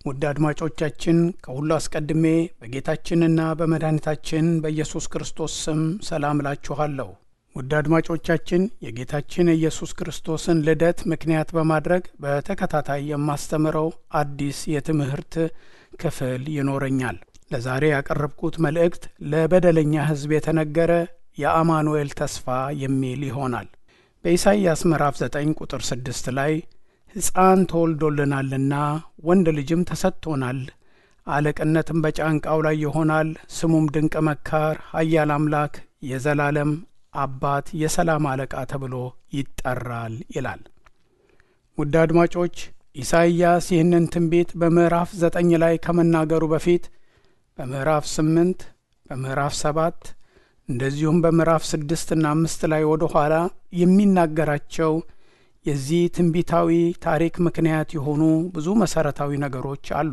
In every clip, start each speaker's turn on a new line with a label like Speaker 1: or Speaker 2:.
Speaker 1: ውድ አድማጮቻችን ከሁሉ አስቀድሜ በጌታችንና በመድኃኒታችን በኢየሱስ ክርስቶስ ስም ሰላም እላችኋለሁ። ውድ አድማጮቻችን የጌታችን የኢየሱስ ክርስቶስን ልደት ምክንያት በማድረግ በተከታታይ የማስተምረው አዲስ የትምህርት ክፍል ይኖረኛል። ለዛሬ ያቀረብኩት መልእክት ለበደለኛ ሕዝብ የተነገረ የአማኑኤል ተስፋ የሚል ይሆናል። በኢሳይያስ ምዕራፍ 9 ቁጥር 6 ላይ ሕፃን ተወልዶልናልና ወንድ ልጅም ተሰጥቶናል፣ አለቅነትም በጫንቃው ላይ ይሆናል፣ ስሙም ድንቅ መካር፣ ኃያል አምላክ፣ የዘላለም አባት፣ የሰላም አለቃ ተብሎ ይጠራል ይላል። ውድ አድማጮች ኢሳይያስ ይህንን ትንቢት በምዕራፍ ዘጠኝ ላይ ከመናገሩ በፊት በምዕራፍ ስምንት በምዕራፍ ሰባት እንደዚሁም በምዕራፍ ስድስትና አምስት ላይ ወደ ኋላ የሚናገራቸው የዚህ ትንቢታዊ ታሪክ ምክንያት የሆኑ ብዙ መሠረታዊ ነገሮች አሉ።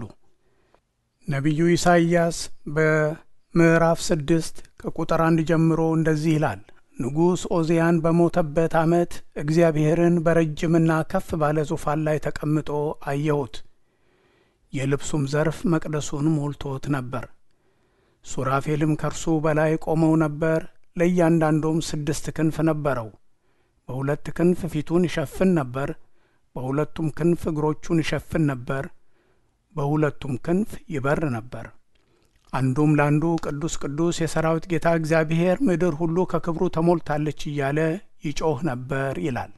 Speaker 1: ነቢዩ ኢሳይያስ በምዕራፍ ስድስት ከቁጥር አንድ ጀምሮ እንደዚህ ይላል። ንጉሥ ኦዚያን በሞተበት ዓመት እግዚአብሔርን በረጅምና ከፍ ባለ ዙፋን ላይ ተቀምጦ አየሁት። የልብሱም ዘርፍ መቅደሱን ሞልቶት ነበር። ሱራፌልም ከእርሱ በላይ ቆመው ነበር። ለእያንዳንዱም ስድስት ክንፍ ነበረው። በሁለት ክንፍ ፊቱን ይሸፍን ነበር፣ በሁለቱም ክንፍ እግሮቹን ይሸፍን ነበር፣ በሁለቱም ክንፍ ይበር ነበር። አንዱም ለአንዱ ቅዱስ ቅዱስ የሰራዊት ጌታ እግዚአብሔር ምድር ሁሉ ከክብሩ ተሞልታለች እያለ ይጮህ ነበር ይላል።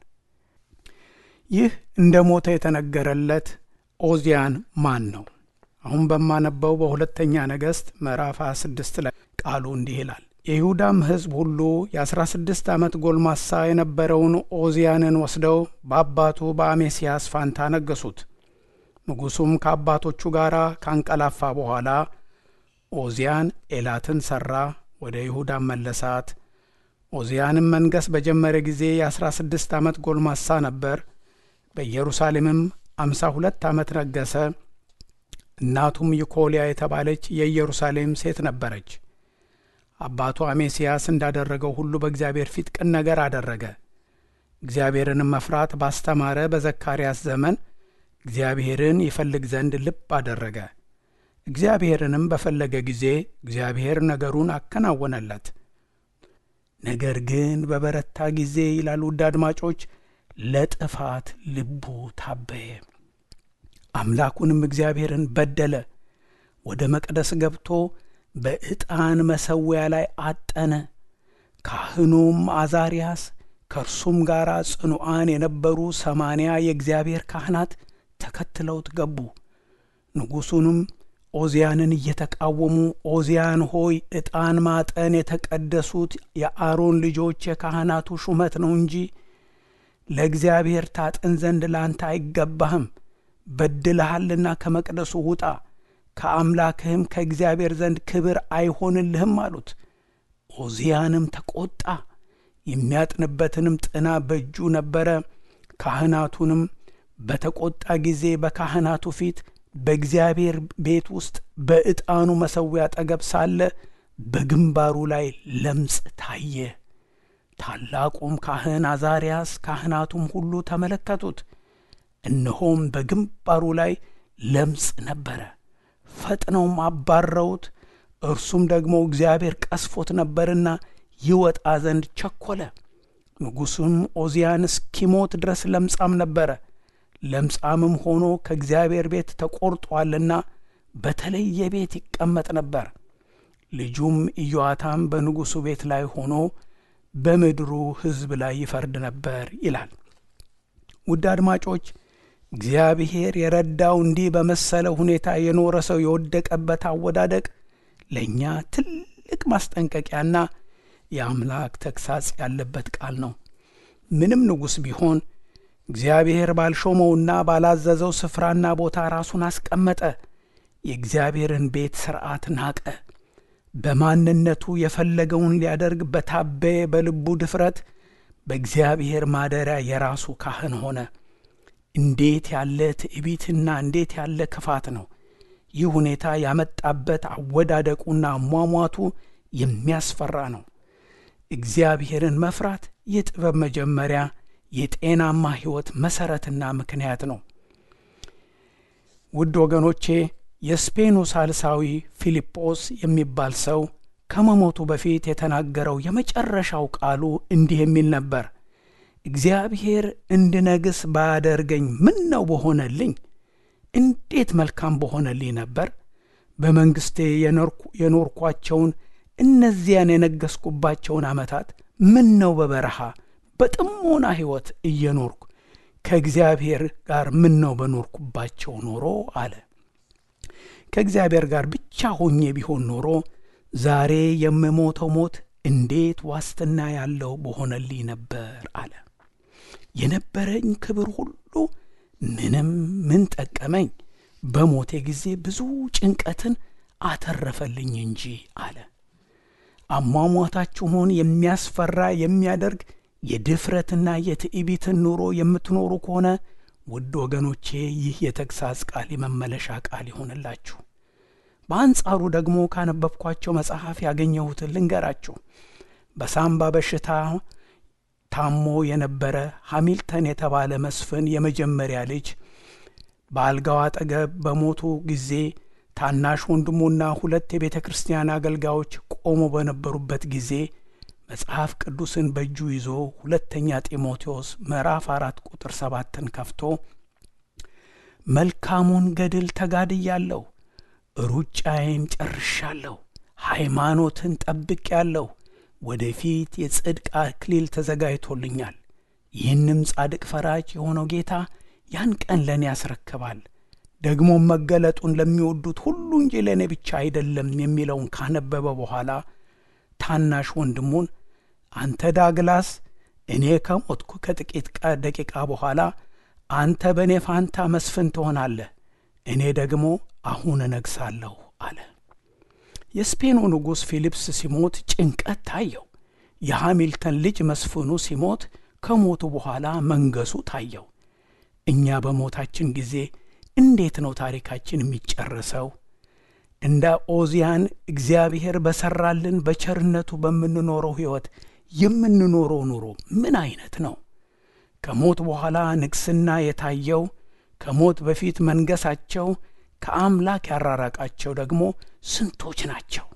Speaker 1: ይህ እንደ ሞተ የተነገረለት ኦዚያን ማን ነው? አሁን በማነበው በሁለተኛ ነገሥት ምዕራፍ 26 ላይ ቃሉ እንዲህ ይላል። የይሁዳም ሕዝብ ሁሉ የአስራ ስድስት ዓመት ጎልማሳ የነበረውን ኦዚያንን ወስደው በአባቱ በአሜስያስ ፋንታ ነገሱት። ንጉሡም ከአባቶቹ ጋር ካንቀላፋ በኋላ ኦዚያን ኤላትን ሠራ፣ ወደ ይሁዳም መለሳት። ኦዚያንም መንገሥ በጀመረ ጊዜ የአስራ ስድስት ዓመት ጎልማሳ ነበር። በኢየሩሳሌምም አምሳ ሁለት ዓመት ነገሠ። እናቱም ይኮልያ የተባለች የኢየሩሳሌም ሴት ነበረች። አባቱ አሜስያስ እንዳደረገው ሁሉ በእግዚአብሔር ፊት ቅን ነገር አደረገ። እግዚአብሔርንም መፍራት ባስተማረ በዘካርያስ ዘመን እግዚአብሔርን ይፈልግ ዘንድ ልብ አደረገ። እግዚአብሔርንም በፈለገ ጊዜ እግዚአብሔር ነገሩን አከናወነለት። ነገር ግን በበረታ ጊዜ ይላል ውድ አድማጮች፣ ለጥፋት ልቡ ታበየ። አምላኩንም እግዚአብሔርን በደለ። ወደ መቅደስ ገብቶ በዕጣን መሠዊያ ላይ አጠነ። ካህኑም አዛርያስ ከእርሱም ጋር ጽኑዓን የነበሩ ሰማንያ የእግዚአብሔር ካህናት ተከትለውት ገቡ። ንጉሡንም ኦዚያንን እየተቃወሙ ኦዚያን ሆይ ዕጣን ማጠን የተቀደሱት የአሮን ልጆች የካህናቱ ሹመት ነው እንጂ ለእግዚአብሔር ታጥን ዘንድ ላንተ አይገባህም። በድልሃልና ከመቅደሱ ውጣ ከአምላክህም ከእግዚአብሔር ዘንድ ክብር አይሆንልህም አሉት። ኦዚያንም ተቆጣ፣ የሚያጥንበትንም ጥና በእጁ ነበረ። ካህናቱንም በተቆጣ ጊዜ በካህናቱ ፊት በእግዚአብሔር ቤት ውስጥ በዕጣኑ መሠዊያ አጠገብ ሳለ በግንባሩ ላይ ለምጽ ታየ። ታላቁም ካህን አዛርያስ ካህናቱም ሁሉ ተመለከቱት፣ እነሆም በግንባሩ ላይ ለምጽ ነበረ። ፈጥነውም አባረውት። እርሱም ደግሞ እግዚአብሔር ቀስፎት ነበርና ይወጣ ዘንድ ቸኰለ። ንጉሡም ኦዚያን እስኪሞት ድረስ ለምጻም ነበረ። ለምጻምም ሆኖ ከእግዚአብሔር ቤት ተቈርጦአልና በተለየ ቤት ይቀመጥ ነበር። ልጁም ኢዮአታም በንጉሡ ቤት ላይ ሆኖ በምድሩ ሕዝብ ላይ ይፈርድ ነበር ይላል። ውድ አድማጮች እግዚአብሔር የረዳው እንዲህ በመሰለ ሁኔታ የኖረ ሰው የወደቀበት አወዳደቅ ለእኛ ትልቅ ማስጠንቀቂያና የአምላክ ተግሳጽ ያለበት ቃል ነው። ምንም ንጉሥ ቢሆን እግዚአብሔር ባልሾመውና ባላዘዘው ስፍራና ቦታ ራሱን አስቀመጠ። የእግዚአብሔርን ቤት ሥርዓት ናቀ። በማንነቱ የፈለገውን ሊያደርግ በታበየ በልቡ ድፍረት በእግዚአብሔር ማደሪያ የራሱ ካህን ሆነ። እንዴት ያለ ትዕቢትና እንዴት ያለ ክፋት ነው! ይህ ሁኔታ ያመጣበት አወዳደቁና አሟሟቱ የሚያስፈራ ነው። እግዚአብሔርን መፍራት የጥበብ መጀመሪያ የጤናማ ሕይወት መሠረትና ምክንያት ነው። ውድ ወገኖቼ የስፔኑ ሳልሳዊ ፊልጶስ የሚባል ሰው ከመሞቱ በፊት የተናገረው የመጨረሻው ቃሉ እንዲህ የሚል ነበር። እግዚአብሔር እንድነግስ ባያደርገኝ ምን ነው በሆነልኝ? እንዴት መልካም በሆነልኝ ነበር። በመንግሥቴ የኖርኳቸውን እነዚያን የነገስኩባቸውን ዓመታት ምን ነው በበረሃ በጥሞና ሕይወት እየኖርኩ ከእግዚአብሔር ጋር ምን ነው በኖርኩባቸው ኖሮ አለ። ከእግዚአብሔር ጋር ብቻ ሆኜ ቢሆን ኖሮ ዛሬ የምሞተው ሞት እንዴት ዋስትና ያለው በሆነልኝ ነበር አለ። የነበረኝ ክብር ሁሉ ምንም ምን ጠቀመኝ? በሞቴ ጊዜ ብዙ ጭንቀትን አተረፈልኝ እንጂ አለ። አሟሟታችሁን የሚያስፈራ የሚያደርግ የድፍረትና የትዕቢትን ኑሮ የምትኖሩ ከሆነ ውድ ወገኖቼ ይህ የተግሣጽ ቃል የመመለሻ ቃል ይሆንላችሁ። በአንጻሩ ደግሞ ካነበብኳቸው መጽሐፍ ያገኘሁትን ልንገራችሁ። በሳምባ በሽታ ታሞ የነበረ ሃሚልተን የተባለ መስፍን የመጀመሪያ ልጅ በአልጋው አጠገብ በሞቱ ጊዜ ታናሽ ወንድሙና ሁለት የቤተ ክርስቲያን አገልጋዮች ቆሞ በነበሩበት ጊዜ መጽሐፍ ቅዱስን በእጁ ይዞ ሁለተኛ ጢሞቴዎስ ምዕራፍ አራት ቁጥር ሰባትን ከፍቶ መልካሙን ገድል ተጋድያለሁ፣ ሩጫዬን ጨርሻለሁ፣ ሃይማኖትን ጠብቄአለሁ፣ ወደፊት የጽድቅ አክሊል ተዘጋጅቶልኛል። ይህንም ጻድቅ ፈራጅ የሆነው ጌታ ያን ቀን ለእኔ ያስረክባል ደግሞም መገለጡን ለሚወዱት ሁሉ እንጂ ለእኔ ብቻ አይደለም የሚለውን ካነበበ በኋላ ታናሽ ወንድሙን አንተ ዳግላስ፣ እኔ ከሞትኩ ከጥቂት ደቂቃ በኋላ አንተ በእኔ ፋንታ መስፍን ትሆናለህ፣ እኔ ደግሞ አሁን እነግሳለሁ አለ። የስፔኑ ንጉሥ ፊሊፕስ ሲሞት ጭንቀት ታየው። የሃሚልተን ልጅ መስፍኑ ሲሞት ከሞቱ በኋላ መንገሱ ታየው። እኛ በሞታችን ጊዜ እንዴት ነው ታሪካችን የሚጨረሰው? እንደ ኦዚያን እግዚአብሔር በሰራልን በቸርነቱ በምንኖረው ሕይወት የምንኖረው ኑሮ ምን አይነት ነው? ከሞት በኋላ ንግስና የታየው ከሞት በፊት መንገሳቸው ከአምላክ ያራራቃቸው ደግሞ ስንቶች ናቸው?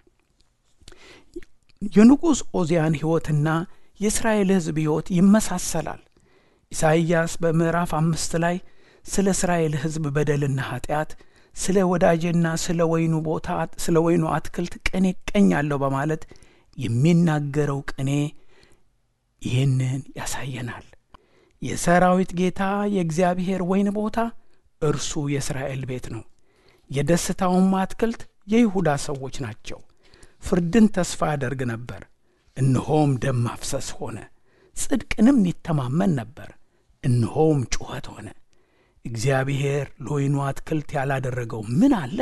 Speaker 1: የንጉሥ ኦዚያን ሕይወትና የእስራኤል ሕዝብ ሕይወት ይመሳሰላል። ኢሳይያስ በምዕራፍ አምስት ላይ ስለ እስራኤል ሕዝብ በደልና ኀጢአት ስለ ወዳጄና ስለ ወይኑ ቦታ ስለ ወይኑ አትክልት ቅኔ እቀኛለሁ በማለት የሚናገረው ቅኔ ይህንን ያሳየናል። የሰራዊት ጌታ የእግዚአብሔር ወይን ቦታ እርሱ የእስራኤል ቤት ነው። የደስታውም አትክልት የይሁዳ ሰዎች ናቸው። ፍርድን ተስፋ ያደርግ ነበር፣ እነሆም ደም ማፍሰስ ሆነ። ጽድቅንም ይተማመን ነበር፣ እነሆም ጩኸት ሆነ። እግዚአብሔር ለወይኑ አትክልት ያላደረገው ምን አለ?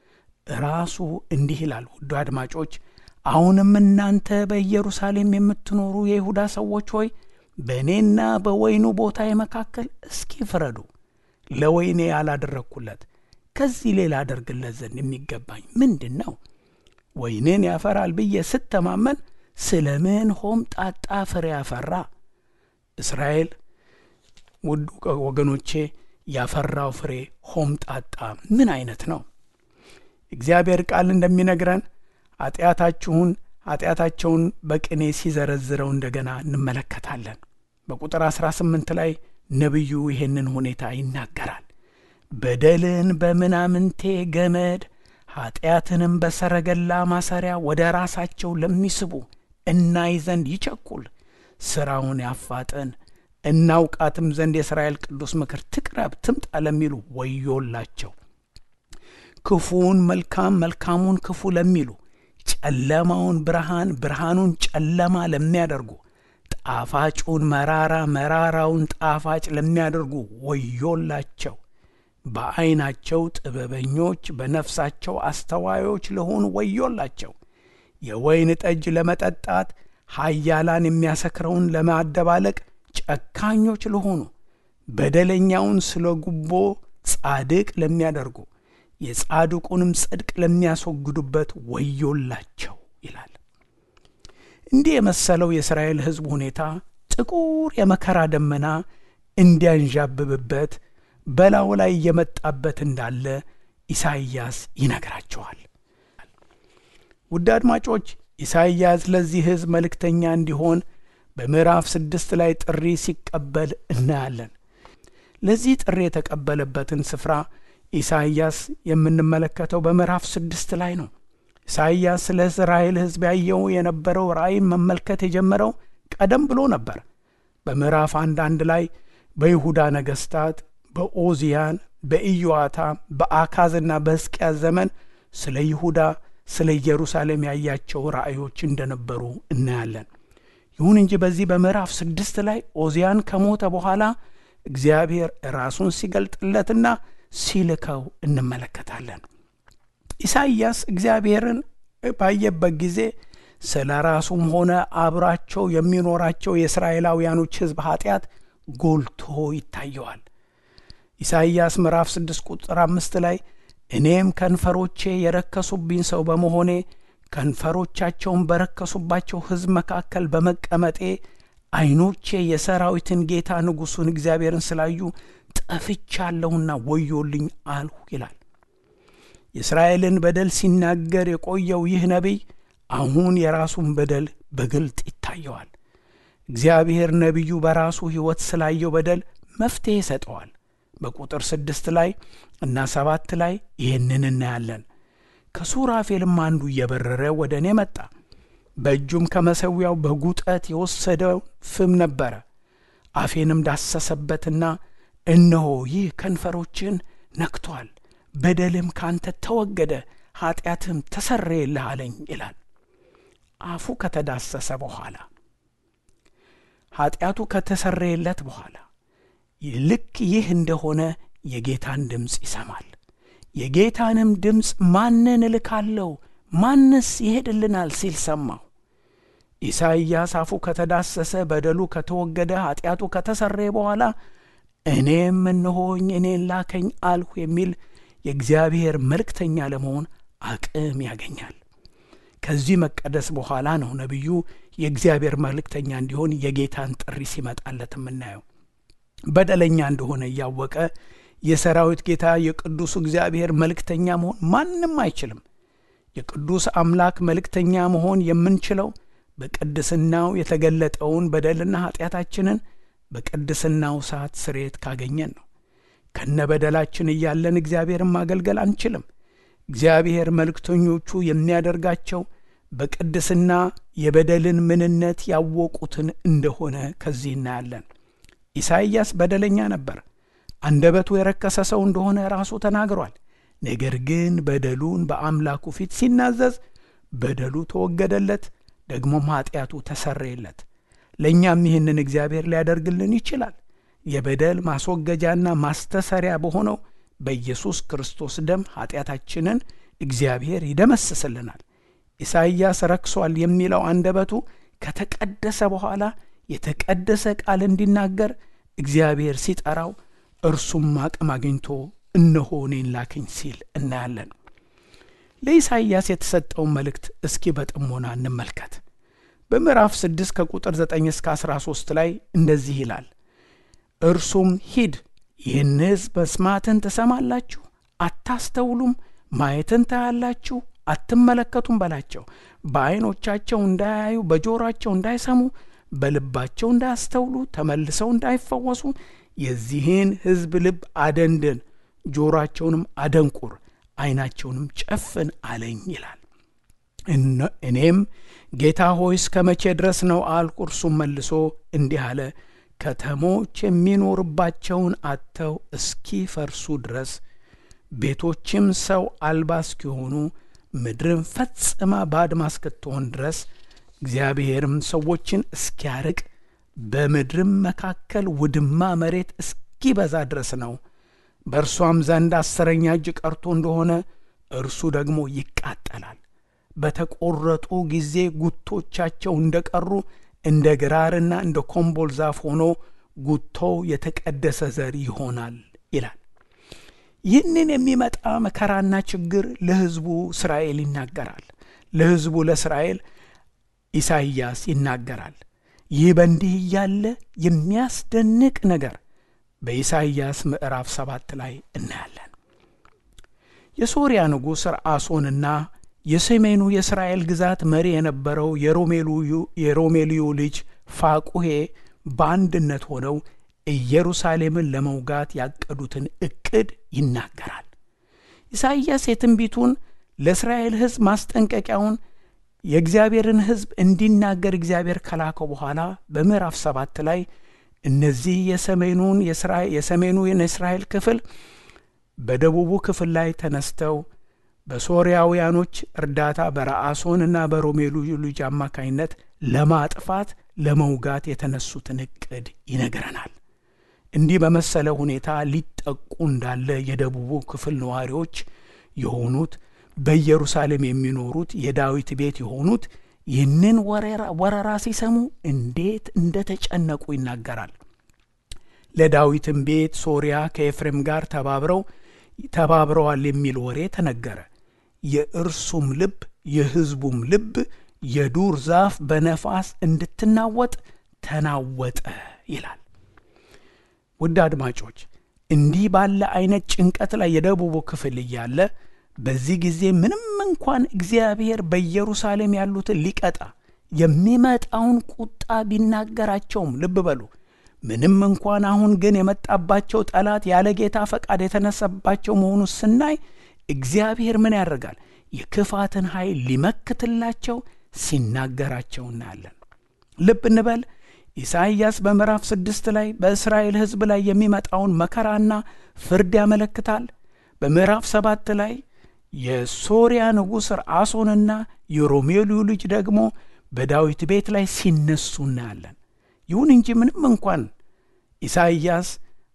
Speaker 1: ራሱ እንዲህ ይላል። ውዱ አድማጮች፣ አሁንም እናንተ በኢየሩሳሌም የምትኖሩ የይሁዳ ሰዎች ሆይ በእኔና በወይኑ ቦታዬ መካከል እስኪ ፍረዱ። ለወይኔ ያላደረግኩለት ከዚህ ሌላ አደርግለት ዘንድ የሚገባኝ ምንድን ነው? ወይንን ያፈራል ብዬ ስተማመን ስለምን ሆምጣጣ ፍሬ ያፈራ? እስራኤል ውድ ወገኖቼ ያፈራው ፍሬ ሆምጣጣ ምን አይነት ነው? እግዚአብሔር ቃል እንደሚነግረን ኃጢአታችሁን ኃጢአታቸውን በቅኔ ሲዘረዝረው እንደገና እንመለከታለን። በቁጥር 18 ላይ ነቢዩ ይህንን ሁኔታ ይናገራል። በደልን በምናምንቴ ገመድ ኃጢአትንም በሰረገላ ማሰሪያ ወደ ራሳቸው ለሚስቡ እናይ ዘንድ ይቸኩል፣ ሥራውን ያፋጥን እናውቃትም ዘንድ የእስራኤል ቅዱስ ምክር ትቅረብ ትምጣ ለሚሉ ወዮላቸው። ክፉውን መልካም መልካሙን ክፉ ለሚሉ ጨለማውን ብርሃን ብርሃኑን ጨለማ ለሚያደርጉ ጣፋጩን መራራ መራራውን ጣፋጭ ለሚያደርጉ ወዮላቸው። በዐይናቸው ጥበበኞች በነፍሳቸው አስተዋዮች ለሆኑ ወዮላቸው። የወይን ጠጅ ለመጠጣት ኃያላን የሚያሰክረውን ለማደባለቅ ጨካኞች ለሆኑ በደለኛውን ስለ ጉቦ ጻድቅ ለሚያደርጉ የጻድቁንም ጽድቅ ለሚያስወግዱበት ወዮላቸው ይላል። እንዲህ የመሰለው የእስራኤል ሕዝብ ሁኔታ ጥቁር የመከራ ደመና እንዲያንዣብብበት በላዩ ላይ እየመጣበት እንዳለ ኢሳይያስ ይነግራቸዋል። ውድ አድማጮች ኢሳይያስ ለዚህ ሕዝብ መልእክተኛ እንዲሆን በምዕራፍ ስድስት ላይ ጥሪ ሲቀበል እናያለን። ለዚህ ጥሪ የተቀበለበትን ስፍራ ኢሳይያስ የምንመለከተው በምዕራፍ ስድስት ላይ ነው። ኢሳይያስ ስለ እስራኤል ሕዝብ ያየው የነበረው ራእይን መመልከት የጀመረው ቀደም ብሎ ነበር። በምዕራፍ አንድ አንድ ላይ በይሁዳ ነገሥታት በኦዚያን፣ በኢዮአታም፣ በአካዝና በሕዝቅያስ ዘመን ስለ ይሁዳ ስለ ኢየሩሳሌም ያያቸው ራእዮች እንደነበሩ እናያለን። ይሁን እንጂ በዚህ በምዕራፍ ስድስት ላይ ኦዚያን ከሞተ በኋላ እግዚአብሔር ራሱን ሲገልጥለትና ሲልከው እንመለከታለን። ኢሳይያስ እግዚአብሔርን ባየበት ጊዜ ስለ ራሱም ሆነ አብራቸው የሚኖራቸው የእስራኤላውያኖች ሕዝብ ኃጢአት ጎልቶ ይታየዋል። ኢሳይያስ ምዕራፍ ስድስት ቁጥር አምስት ላይ እኔም ከንፈሮቼ የረከሱብኝ ሰው በመሆኔ ከንፈሮቻቸውን በረከሱባቸው ሕዝብ መካከል በመቀመጤ ዐይኖቼ የሰራዊትን ጌታ ንጉሡን እግዚአብሔርን ስላዩ ጠፍቻለሁና ወዮልኝ አልሁ ይላል። የእስራኤልን በደል ሲናገር የቆየው ይህ ነቢይ አሁን የራሱን በደል በግልጥ ይታየዋል። እግዚአብሔር ነቢዩ በራሱ ሕይወት ስላየው በደል መፍትሔ ይሰጠዋል። በቁጥር ስድስት ላይ እና ሰባት ላይ ይህንን እናያለን። ከሱራፌልም አንዱ እየበረረ ወደ እኔ መጣ። በእጁም ከመሠዊያው በጉጠት የወሰደው ፍም ነበረ። አፌንም ዳሰሰበትና እነሆ ይህ ከንፈሮችን ነክቶአል፣ በደልም ካንተ ተወገደ፣ ኀጢአትም ተሰረየልህ አለኝ ይላል። አፉ ከተዳሰሰ በኋላ ኀጢአቱ ከተሰረየለት በኋላ ልክ ይህ እንደሆነ የጌታን ድምፅ ይሰማል። የጌታንም ድምፅ ማንን እልካለሁ? ማንስ ይሄድልናል? ሲል ሰማሁ። ኢሳይያስ አፉ ከተዳሰሰ በደሉ ከተወገደ ኀጢአቱ ከተሰረየ በኋላ እኔም እነሆኝ እኔን ላከኝ አልሁ የሚል የእግዚአብሔር መልእክተኛ ለመሆን አቅም ያገኛል። ከዚህ መቀደስ በኋላ ነው ነቢዩ የእግዚአብሔር መልእክተኛ እንዲሆን የጌታን ጥሪ ሲመጣለት የምናየው። በደለኛ እንደሆነ እያወቀ የሰራዊት ጌታ የቅዱሱ እግዚአብሔር መልእክተኛ መሆን ማንም አይችልም። የቅዱስ አምላክ መልእክተኛ መሆን የምንችለው በቅድስናው የተገለጠውን በደልና ኀጢአታችንን በቅድስናው ሰዓት ስርየት ካገኘን ነው። ከነ በደላችን እያለን እግዚአብሔርን ማገልገል አንችልም። እግዚአብሔር መልእክተኞቹ የሚያደርጋቸው በቅድስና የበደልን ምንነት ያወቁትን እንደሆነ ከዚህ እናያለን። ኢሳይያስ በደለኛ ነበር። አንደበቱ የረከሰ ሰው እንደሆነ ራሱ ተናግሯል። ነገር ግን በደሉን በአምላኩ ፊት ሲናዘዝ በደሉ ተወገደለት፣ ደግሞም ኀጢአቱ ተሰረየለት። ለእኛም ይህንን እግዚአብሔር ሊያደርግልን ይችላል። የበደል ማስወገጃና ማስተሰሪያ በሆነው በኢየሱስ ክርስቶስ ደም ኀጢአታችንን እግዚአብሔር ይደመስስልናል። ኢሳይያስ ረክሷል የሚለው አንደበቱ ከተቀደሰ በኋላ የተቀደሰ ቃል እንዲናገር እግዚአብሔር ሲጠራው እርሱም አቅም አግኝቶ እነሆ እኔን ላከኝ ሲል እናያለን። ለኢሳይያስ የተሰጠውን መልእክት እስኪ በጥሞና እንመልከት። በምዕራፍ 6 ከቁጥር 9 እስከ 13 ላይ እንደዚህ ይላል። እርሱም ሂድ፣ ይህን ሕዝብ መስማትን ትሰማላችሁ፣ አታስተውሉም፣ ማየትን ታያላችሁ፣ አትመለከቱም በላቸው። በዐይኖቻቸው እንዳያዩ፣ በጆሮአቸው እንዳይሰሙ፣ በልባቸው እንዳያስተውሉ፣ ተመልሰው እንዳይፈወሱ የዚህን ሕዝብ ልብ አደንድን፣ ጆሮአቸውንም አደንቁር፣ ዐይናቸውንም ጨፍን አለኝ ይላል። እኔም ጌታ ሆይ እስከ መቼ ድረስ ነው አልኩ። እርሱም መልሶ እንዲህ አለ፣ ከተሞች የሚኖርባቸውን አጥተው እስኪፈርሱ ድረስ ቤቶችም ሰው አልባ እስኪሆኑ ምድርም ፈጽማ ባድማ እስክትሆን ድረስ እግዚአብሔርም ሰዎችን እስኪያርቅ በምድርም መካከል ውድማ መሬት እስኪበዛ ድረስ ነው። በእርሷም ዘንድ አስረኛ እጅ ቀርቶ እንደሆነ እርሱ ደግሞ ይቃጠላል። በተቆረጡ ጊዜ ጉቶቻቸው እንደ ቀሩ እንደ ግራርና እንደ ኮምቦል ዛፍ ሆኖ ጉቶው የተቀደሰ ዘር ይሆናል ይላል። ይህንን የሚመጣ መከራና ችግር ለሕዝቡ እስራኤል ይናገራል። ለሕዝቡ ለእስራኤል ኢሳይያስ ይናገራል። ይህ በእንዲህ እያለ የሚያስደንቅ ነገር በኢሳይያስ ምዕራፍ ሰባት ላይ እናያለን። የሶርያ ንጉሥ ረአሶንና የሰሜኑ የእስራኤል ግዛት መሪ የነበረው የሮሜልዩ ልጅ ፋቁሄ በአንድነት ሆነው ኢየሩሳሌምን ለመውጋት ያቀዱትን ዕቅድ ይናገራል። ኢሳይያስ የትንቢቱን ለእስራኤል ሕዝብ ማስጠንቀቂያውን የእግዚአብሔርን ሕዝብ እንዲናገር እግዚአብሔር ከላከው በኋላ በምዕራፍ ሰባት ላይ እነዚህ የሰሜኑን የሰሜኑ የእስራኤል ክፍል በደቡቡ ክፍል ላይ ተነስተው በሶርያውያኖች እርዳታ በረአሶን እና በሮሜልዩ ልጅ አማካኝነት ለማጥፋት ለመውጋት የተነሱትን ዕቅድ ይነግረናል። እንዲህ በመሰለ ሁኔታ ሊጠቁ እንዳለ የደቡቡ ክፍል ነዋሪዎች የሆኑት በኢየሩሳሌም የሚኖሩት የዳዊት ቤት የሆኑት ይህንን ወረራ ሲሰሙ እንዴት እንደተጨነቁ ይናገራል። ለዳዊትም ቤት ሶርያ ከኤፍሬም ጋር ተባብረው ተባብረዋል የሚል ወሬ ተነገረ። የእርሱም ልብ የሕዝቡም ልብ የዱር ዛፍ በነፋስ እንድትናወጥ ተናወጠ ይላል። ውድ አድማጮች እንዲህ ባለ አይነት ጭንቀት ላይ የደቡቡ ክፍል እያለ በዚህ ጊዜ ምንም እንኳን እግዚአብሔር በኢየሩሳሌም ያሉትን ሊቀጣ የሚመጣውን ቁጣ ቢናገራቸውም ልብ በሉ ምንም እንኳን አሁን ግን የመጣባቸው ጠላት ያለ ጌታ ፈቃድ የተነሳባቸው መሆኑ ስናይ እግዚአብሔር ምን ያደርጋል? የክፋትን ኃይል ሊመክትላቸው ሲናገራቸው እናያለን። ልብ እንበል። ኢሳይያስ በምዕራፍ ስድስት ላይ በእስራኤል ሕዝብ ላይ የሚመጣውን መከራና ፍርድ ያመለክታል። በምዕራፍ ሰባት ላይ የሶርያ ንጉሥ ረአሶንና የሮሜልዩ ልጅ ደግሞ በዳዊት ቤት ላይ ሲነሱ እናያለን። ይሁን እንጂ ምንም እንኳን ኢሳይያስ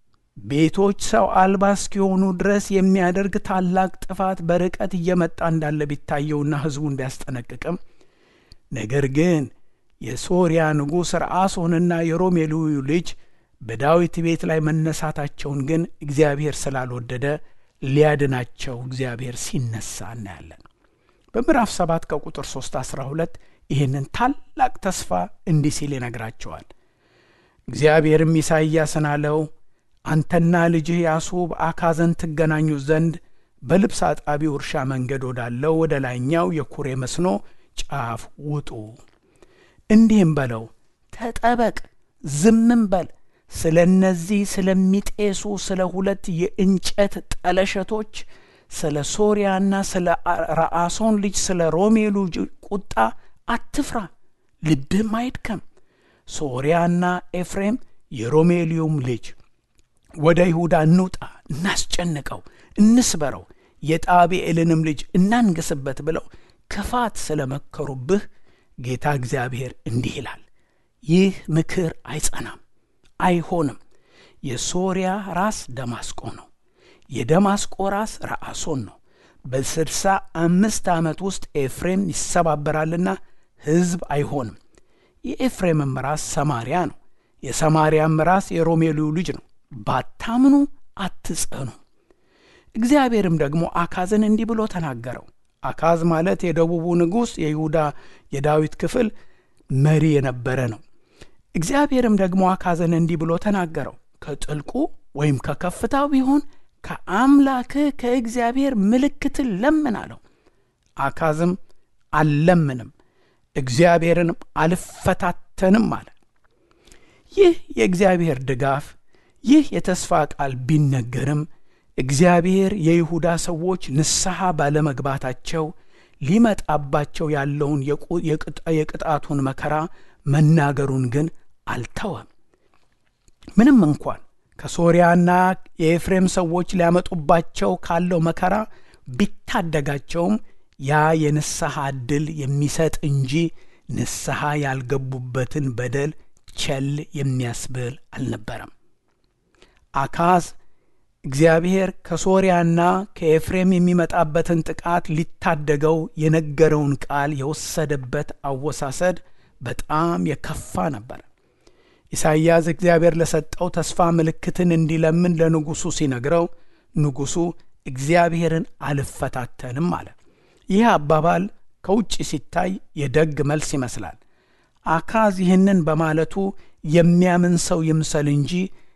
Speaker 1: ቤቶች ሰው አልባ እስኪሆኑ ድረስ የሚያደርግ ታላቅ ጥፋት በርቀት እየመጣ እንዳለ ቢታየውና ሕዝቡን ቢያስጠነቅቅም ነገር ግን የሶርያ ንጉሥ ረአሶንና የሮሜልዩ ልጅ በዳዊት ቤት ላይ መነሳታቸውን ግን እግዚአብሔር ስላልወደደ ሊያድናቸው እግዚአብሔር ሲነሳ እናያለን። በምዕራፍ 7 ከቁጥር 3 12 ይህንን ታላቅ ተስፋ እንዲህ ሲል ይነግራቸዋል። እግዚአብሔርም ኢሳይያስን አለው፣ አንተና ልጅህ ያሱብ አካዘን ትገናኙ ዘንድ በልብስ አጣቢው እርሻ መንገድ ወዳለው ወደ ላይኛው የኩሬ መስኖ ጫፍ ውጡ። እንዲህም በለው፣ ተጠበቅ፣ ዝምም በል ስለ እነዚህ ስለሚጤሱ ስለ ሁለት የእንጨት ጠለሸቶች ስለ ሶርያና ስለ ረአሶን ልጅ ስለ ሮሜሉ ቁጣ አትፍራ፣ ልብህም አይድከም። ሶርያና ኤፍሬም የሮሜልዩም ልጅ ወደ ይሁዳ እንውጣ፣ እናስጨንቀው፣ እንስበረው፣ የጣቢኤልንም ልጅ እናንግስበት ብለው ክፋት ስለ መከሩብህ ጌታ እግዚአብሔር እንዲህ ይላል፣ ይህ ምክር አይጸናም አይሆንም። የሶርያ ራስ ደማስቆ ነው፣ የደማስቆ ራስ ረአሶን ነው። በስድሳ አምስት ዓመት ውስጥ ኤፍሬም ይሰባበራልና ሕዝብ አይሆንም። የኤፍሬምም ራስ ሰማርያ ነው፣ የሰማርያም ራስ የሮሜልዩ ልጅ ነው። ባታምኑ አትጸኑ። እግዚአብሔርም ደግሞ አካዝን እንዲህ ብሎ ተናገረው። አካዝ ማለት የደቡቡ ንጉሥ የይሁዳ የዳዊት ክፍል መሪ የነበረ ነው። እግዚአብሔርም ደግሞ አካዝን እንዲህ ብሎ ተናገረው። ከጥልቁ ወይም ከከፍታው ቢሆን ከአምላክህ ከእግዚአብሔር ምልክትን ለምን አለው። አካዝም አልለምንም፣ እግዚአብሔርንም አልፈታተንም አለ። ይህ የእግዚአብሔር ድጋፍ፣ ይህ የተስፋ ቃል ቢነገርም እግዚአብሔር የይሁዳ ሰዎች ንስሐ ባለመግባታቸው ሊመጣባቸው ያለውን የቅጣቱን መከራ መናገሩን ግን አልተወም። ምንም እንኳን ከሶርያና የኤፍሬም ሰዎች ሊያመጡባቸው ካለው መከራ ቢታደጋቸውም ያ የንስሐ ዕድል የሚሰጥ እንጂ ንስሐ ያልገቡበትን በደል ቸል የሚያስብል አልነበረም። አካዝ እግዚአብሔር ከሶርያና ከኤፍሬም የሚመጣበትን ጥቃት ሊታደገው የነገረውን ቃል የወሰደበት አወሳሰድ በጣም የከፋ ነበር። ኢሳይያስ እግዚአብሔር ለሰጠው ተስፋ ምልክትን እንዲለምን ለንጉሡ ሲነግረው ንጉሡ እግዚአብሔርን አልፈታተንም አለ። ይህ አባባል ከውጭ ሲታይ የደግ መልስ ይመስላል። አካዝ ይህንን በማለቱ የሚያምን ሰው ይምሰል እንጂ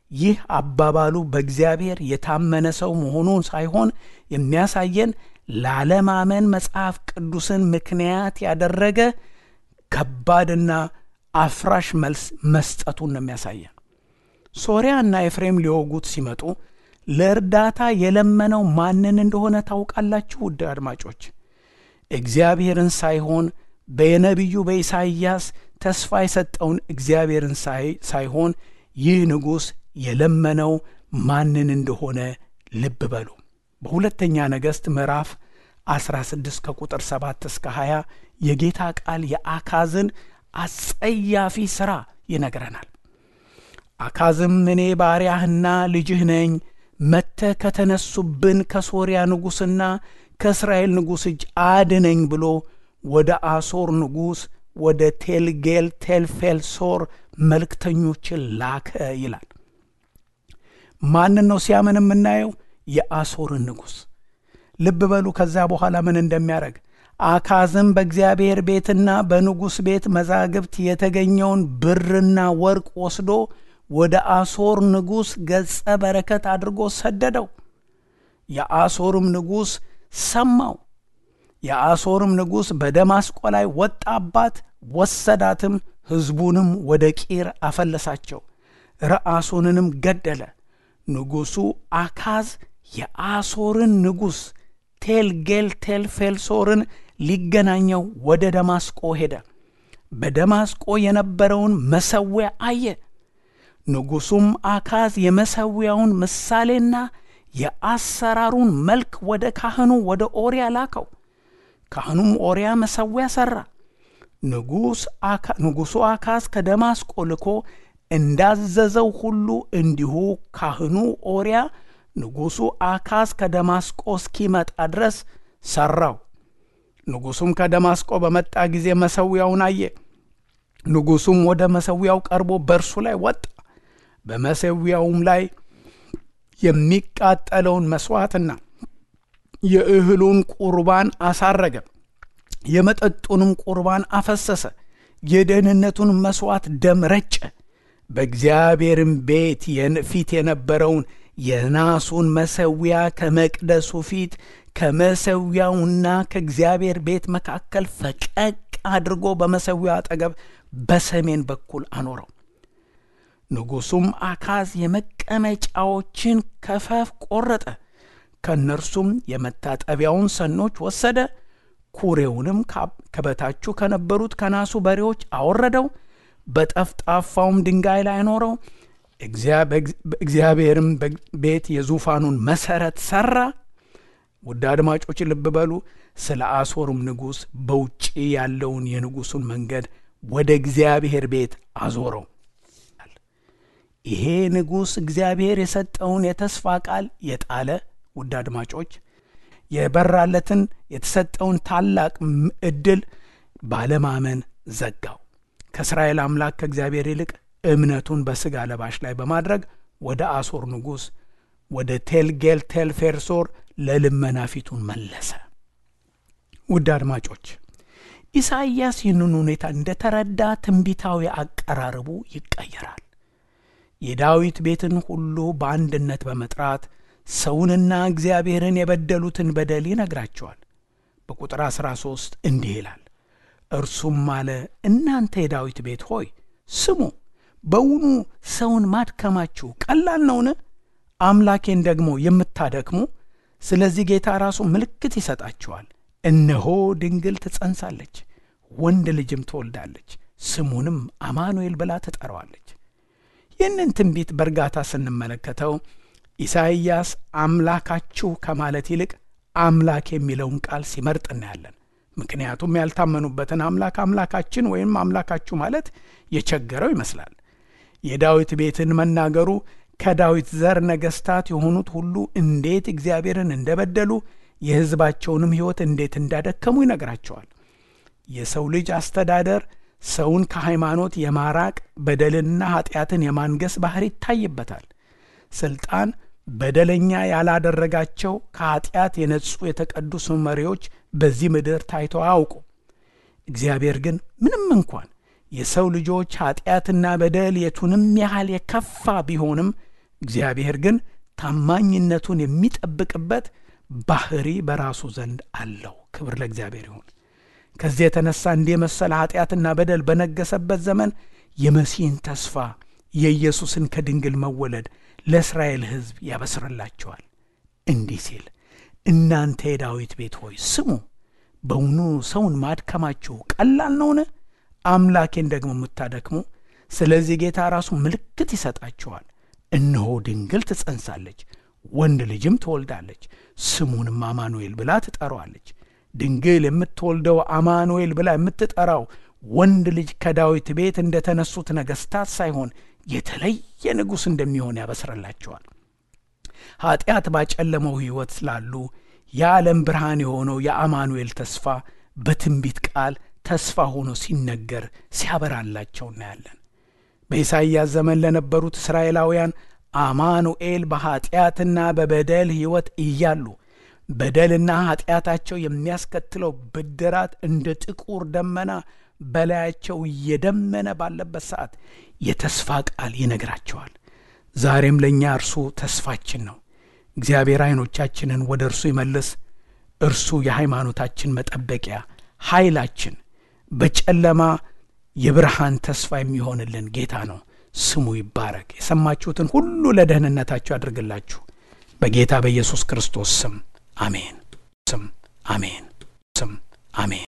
Speaker 1: ይህ አባባሉ በእግዚአብሔር የታመነ ሰው መሆኑን ሳይሆን የሚያሳየን ላለማመን መጽሐፍ ቅዱስን ምክንያት ያደረገ ከባድና አፍራሽ መልስ መስጠቱን ነው የሚያሳየን። ሶርያና ኤፍሬም ሊወጉት ሲመጡ ለእርዳታ የለመነው ማንን እንደሆነ ታውቃላችሁ? ውድ አድማጮች፣ እግዚአብሔርን ሳይሆን በነቢዩ በኢሳይያስ ተስፋ የሰጠውን እግዚአብሔርን ሳይሆን ይህ ንጉሥ የለመነው ማንን እንደሆነ ልብ በሉ። በሁለተኛ ነገሥት ምዕራፍ 16 ከቁጥር 7 እስከ 20 የጌታ ቃል የአካዝን አጸያፊ ሥራ ይነግረናል። አካዝም እኔ ባሪያህና ልጅህ ነኝ፣ መጥተህ ከተነሱብን ከሶርያ ንጉሥና ከእስራኤል ንጉሥ እጅ አድነኝ ብሎ ወደ አሶር ንጉሥ ወደ ቴልጌል ቴልፌልሶር መልእክተኞችን ላከ ይላል። ማንን ነው ሲያምን የምናየው? የአሶርን ንጉሥ። ልብ በሉ ከዛ በኋላ ምን እንደሚያደርግ አካዝም በእግዚአብሔር ቤትና በንጉሥ ቤት መዛግብት የተገኘውን ብርና ወርቅ ወስዶ ወደ አሶር ንጉሥ ገጸ በረከት አድርጎ ሰደደው። የአሶርም ንጉሥ ሰማው። የአሶርም ንጉሥ በደማስቆ ላይ ወጣባት፣ ወሰዳትም፣ ሕዝቡንም ወደ ቂር አፈለሳቸው፣ ረአሶንንም ገደለ። ንጉሡ አካዝ የአሶርን ንጉሥ ቴልጌል ቴልፌልሶርን ሊገናኘው ወደ ደማስቆ ሄደ። በደማስቆ የነበረውን መሠዊያ አየ። ንጉሡም አካዝ የመሠዊያውን ምሳሌና የአሰራሩን መልክ ወደ ካህኑ ወደ ኦርያ ላከው። ካህኑም ኦርያ መሠዊያ ሠራ። ንጉሡ አካዝ ከደማስቆ ልኮ እንዳዘዘው ሁሉ እንዲሁ ካህኑ ኦርያ ንጉሡ አካዝ ከደማስቆ እስኪመጣ ድረስ ሠራው። ንጉሡም ከደማስቆ በመጣ ጊዜ መሠዊያውን አየ። ንጉሡም ወደ መሠዊያው ቀርቦ በእርሱ ላይ ወጣ። በመሠዊያውም ላይ የሚቃጠለውን መሥዋዕትና የእህሉን ቁርባን አሳረገ። የመጠጡንም ቁርባን አፈሰሰ። የደህንነቱን መሥዋዕት ደም ረጨ። በእግዚአብሔርም ቤት ፊት የነበረውን የናሱን መሠዊያ ከመቅደሱ ፊት ከመሠዊያውና ከእግዚአብሔር ቤት መካከል ፈቀቅ አድርጎ በመሠዊያው አጠገብ በሰሜን በኩል አኖረው። ንጉሡም አካዝ የመቀመጫዎችን ከፈፍ ቆረጠ፣ ከእነርሱም የመታጠቢያውን ሰኖች ወሰደ፣ ኩሬውንም ከበታቹ ከነበሩት ከናሱ በሬዎች አወረደው፣ በጠፍጣፋውም ድንጋይ ላይ አኖረው። እግዚአብሔርም ቤት የዙፋኑን መሠረት ሠራ። ውድ አድማጮች ልብ በሉ። ስለ አሦርም ንጉሥ በውጭ ያለውን የንጉሡን መንገድ ወደ እግዚአብሔር ቤት አዞረው። ይሄ ንጉሥ እግዚአብሔር የሰጠውን የተስፋ ቃል የጣለ ውድ አድማጮች የበራለትን የተሰጠውን ታላቅ ዕድል ባለማመን ዘጋው። ከእስራኤል አምላክ ከእግዚአብሔር ይልቅ እምነቱን በሥጋ ለባሽ ላይ በማድረግ ወደ አሦር ንጉሥ ወደ ቴልጌል ቴልፌርሶር ለልመና ፊቱን መለሰ። ውድ አድማጮች ኢሳይያስ ይህንን ሁኔታ እንደተረዳ ትንቢታዊ አቀራረቡ ይቀየራል። የዳዊት ቤትን ሁሉ በአንድነት በመጥራት ሰውንና እግዚአብሔርን የበደሉትን በደል ይነግራቸዋል። በቁጥር 13 እንዲህ ይላል፣ እርሱም አለ እናንተ የዳዊት ቤት ሆይ ስሙ፣ በውኑ ሰውን ማድከማችሁ ቀላል ነውን? አምላኬን ደግሞ የምታደክሙ። ስለዚህ ጌታ ራሱ ምልክት ይሰጣችኋል። እነሆ ድንግል ትጸንሳለች፣ ወንድ ልጅም ትወልዳለች፣ ስሙንም አማኑኤል ብላ ትጠራዋለች። ይህንን ትንቢት በእርጋታ ስንመለከተው ኢሳይያስ አምላካችሁ ከማለት ይልቅ አምላክ የሚለውን ቃል ሲመርጥ እናያለን። ምክንያቱም ያልታመኑበትን አምላክ አምላካችን ወይም አምላካችሁ ማለት የቸገረው ይመስላል። የዳዊት ቤትን መናገሩ ከዳዊት ዘር ነገሥታት የሆኑት ሁሉ እንዴት እግዚአብሔርን እንደበደሉ የሕዝባቸውንም ሕይወት እንዴት እንዳደከሙ ይነግራቸዋል። የሰው ልጅ አስተዳደር ሰውን ከሃይማኖት የማራቅ በደልንና ኃጢአትን የማንገስ ባህር ይታይበታል። ስልጣን በደለኛ ያላደረጋቸው ከኃጢአት የነጹ የተቀደሱ መሪዎች በዚህ ምድር ታይተው አያውቁ። እግዚአብሔር ግን ምንም እንኳን የሰው ልጆች ኃጢአትና በደል የቱንም ያህል የከፋ ቢሆንም እግዚአብሔር ግን ታማኝነቱን የሚጠብቅበት ባህሪ በራሱ ዘንድ አለው። ክብር ለእግዚአብሔር ይሁን። ከዚህ የተነሳ እንዲህ የመሰለ ኃጢአትና በደል በነገሰበት ዘመን የመሲህን ተስፋ የኢየሱስን ከድንግል መወለድ ለእስራኤል ሕዝብ ያበስርላቸዋል እንዲህ ሲል እናንተ የዳዊት ቤት ሆይ ስሙ፣ በውኑ ሰውን ማድከማችሁ ቀላል ነውን? አምላኬን ደግሞ የምታደክሙ። ስለዚህ ጌታ ራሱ ምልክት ይሰጣችኋል። እነሆ ድንግል ትጸንሳለች፣ ወንድ ልጅም ትወልዳለች፣ ስሙንም አማኑኤል ብላ ትጠራዋለች። ድንግል የምትወልደው አማኑኤል ብላ የምትጠራው ወንድ ልጅ ከዳዊት ቤት እንደ ተነሱት ነገሥታት ሳይሆን የተለየ ንጉሥ እንደሚሆን ያበስረላቸዋል። ኀጢአት ባጨለመው ሕይወት ስላሉ የዓለም ብርሃን የሆነው የአማኑኤል ተስፋ በትንቢት ቃል ተስፋ ሆኖ ሲነገር ሲያበራላቸው እናያለን። በኢሳይያስ ዘመን ለነበሩት እስራኤላውያን አማኑኤል በኀጢአትና በበደል ሕይወት እያሉ በደልና ኀጢአታቸው የሚያስከትለው ብድራት እንደ ጥቁር ደመና በላያቸው እየደመነ ባለበት ሰዓት የተስፋ ቃል ይነግራቸዋል። ዛሬም ለእኛ እርሱ ተስፋችን ነው። እግዚአብሔር ዐይኖቻችንን ወደ እርሱ ይመልስ። እርሱ የሃይማኖታችን መጠበቂያ ኃይላችን፣ በጨለማ የብርሃን ተስፋ የሚሆንልን ጌታ ነው። ስሙ ይባረክ። የሰማችሁትን ሁሉ ለደህንነታችሁ ያድርግላችሁ። በጌታ በኢየሱስ ክርስቶስ ስም አሜን። ስም አሜን። ስም አሜን።